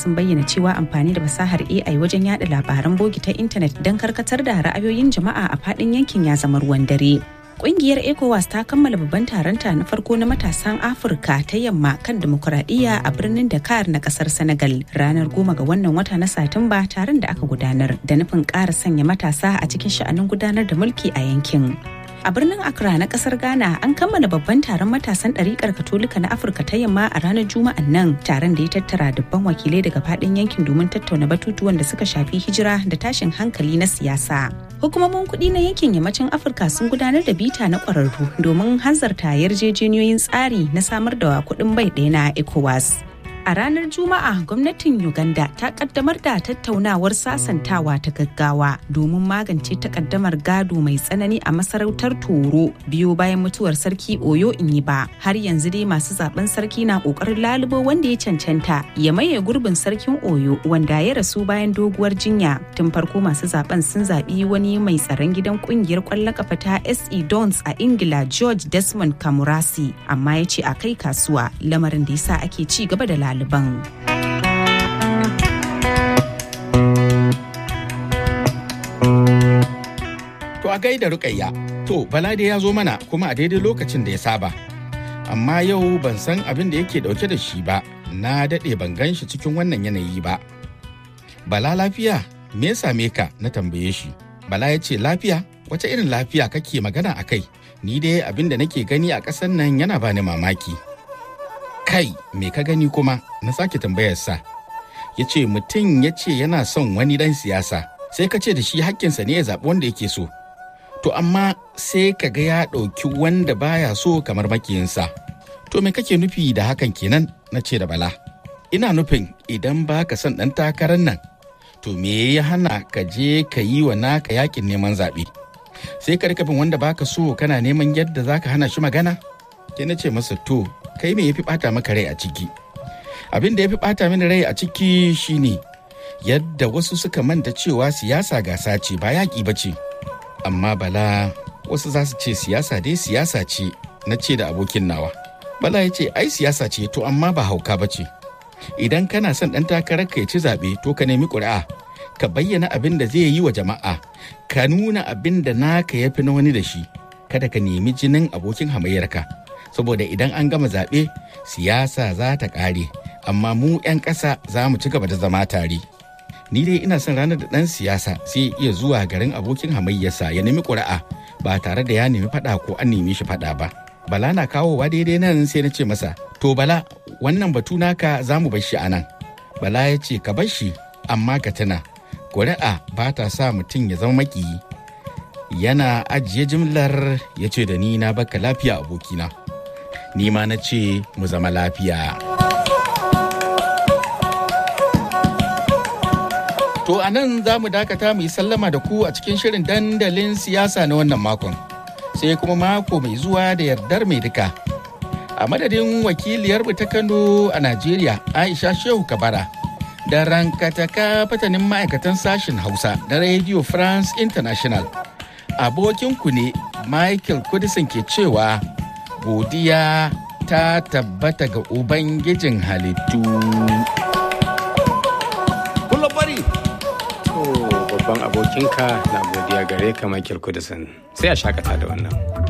sun bayyana cewa amfani da fasahar AI wajen yada labaran bogi ta intanet don karkatar da ra'ayoyin jama'a a faɗin yankin ya zama ruwan dare. Kungiyar ECOWAS ta kammala babban taronta na farko na matasan Afirka ta yamma kan demokuraɗiyya a birnin Dakar na kasar Senegal ranar goma ga wannan wata na Satumba taron da aka gudanar da nufin ƙara sanya matasa a cikin sha'anin gudanar da mulki a yankin. A birnin Accra na kasar Ghana an kammala babban taron matasan ɗariƙar Katolika na Afirka ta yamma a ranar Juma'an nan taron da ya tattara dubban wakilai daga faɗin yankin domin tattauna batutuwan da suka shafi hijira da tashin hankali na siyasa. Hukumomin kuɗi na yankin yammacin Afirka sun gudanar da bita na ƙwararru domin hanzarta yarjejeniyoyin tsari na samar da kuɗin bai ɗaya na ECOWAS. A ranar Juma'a gwamnatin Uganda ta kaddamar da tattaunawar sasantawa ta gaggawa domin magance takaddamar gado mai tsanani a masarautar Toro biyo bayan mutuwar sarki Oyo Inyiba. Har yanzu dai masu zaben sarki na kokarin lalubo wanda ya cancanta ya maye gurbin sarkin Oyo wanda ya rasu bayan doguwar jinya. Tun farko masu zaben sun zaɓi wani mai tsaron gidan kungiyar kwallon kafa ta SE Dons a Ingila George Desmond Kamurasi amma ya ce a kai kasuwa lamarin da yasa ake ci gaba da lalubo. ɗaliban. To a gaida rukayya, to Balade ya zo mana kuma a daidai lokacin da ya saba. Amma yau ban san abin da yake dauke da shi ba, na daɗe ban gan shi cikin wannan yanayi ba. Bala lafiya, me ya same ka na tambaye shi. Bala ya ce lafiya, wace irin lafiya kake magana a kai? Ni dai abin da nake gani a ƙasar nan yana bani mamaki. kai me ka gani kuma na sake tambayarsa ya ce mutum ya ce yana son wani dan siyasa sai ka ce da shi hakkinsa ne ya zaɓi wanda yake so to amma sai ka ga ya ɗauki wanda baya so kamar makiyinsa to me kake nufi da hakan kenan na ce da bala ina nufin idan ba ka son ɗan takarar nan to me ya hana ka je ka yi wa naka yakin neman zaɓe sai ka rika bin wanda baka so kana neman yadda za ka hana shi magana ke na ce masa to kai me yafi bata maka rai a ciki abin da yafi bata mini rai a ciki shine yadda wasu suka manta cewa siyasa gasa ce ba yaƙi ba ce amma bala wasu za su ce siyasa dai siyasa ce na ce da abokin nawa bala ya ce ai siyasa ce to amma ba hauka ba ce idan kana son ɗan takarar ka ya ci zaɓe to ka nemi ƙuri'a ka bayyana abin da zai yi wa jama'a ka nuna abin da naka ya fi na wani da shi kada ka nemi jinin abokin hamayyarka saboda idan an gama zaɓe siyasa za ta ƙare amma mu 'yan ƙasa za mu ci gaba da zama tare ni dai ina son ranar da ɗan siyasa sai iya zuwa garin abokin hamayyarsa ya nemi ƙuri'a ba tare da ya nemi faɗa ko an nemi shi faɗa ba bala na kawowa daidai nan sai na ce masa to bala wannan batu naka za mu bar shi a nan bala ya ce ka bar shi amma ka tuna ƙuri'a ba ta sa mutum ya zama makiyi yana ajiye jimlar ya ce da ni na baka lafiya abokina ni ma na ce mu zama lafiya. To a nan za mu dakata mu yi sallama da ku a cikin shirin dandalin siyasa na wannan makon. Sai kuma mako mai zuwa da yardar mai duka. A madadin wakiliyarmu ta Kano a Najeriya Aisha Shehu Kabara da rankataka fatanin ma'aikatan sashen Hausa na Radio France International. Abokinku ne Michael Kudisin ke cewa godiya ta tabbata ga Ubangijin halittu. Kullum bari! babban abokinka na godiya gare ka Michael Kudisin sai a shakata da wannan.